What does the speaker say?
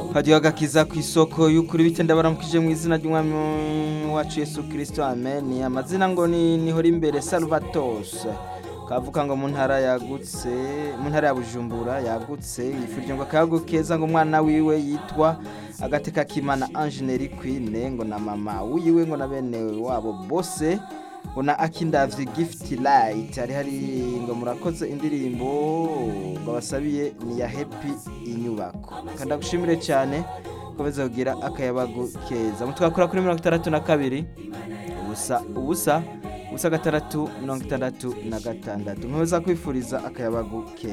hadiyo agakiza ku isoko y'ukuri bite ndabaramukije mu izina ry'umwami wacu Yesu Kristo amen amazina ngo ni nihora imbere Salvatos kavuga ngo mu ntara yagutse mu ntara ya Bujumbura yagutse yifurije ngo akayago keza ngo umwana wiwe yitwa agateka kimana Angeneri Queen ngo na mama wiwe ngo na bene wabo bose ngo na akindavye gift light hari hari ngo murakoze indirimbo ngo basabiye ni ya happy inyubako kandi gushimire cyane komeza kugira akayabago keza mutwakora kuri mirongo itandatu na kabiri ubusa ubusa ubusa gatandatu mirongo itandatu na gatandatu nkomeza kwifuriza akayabago keza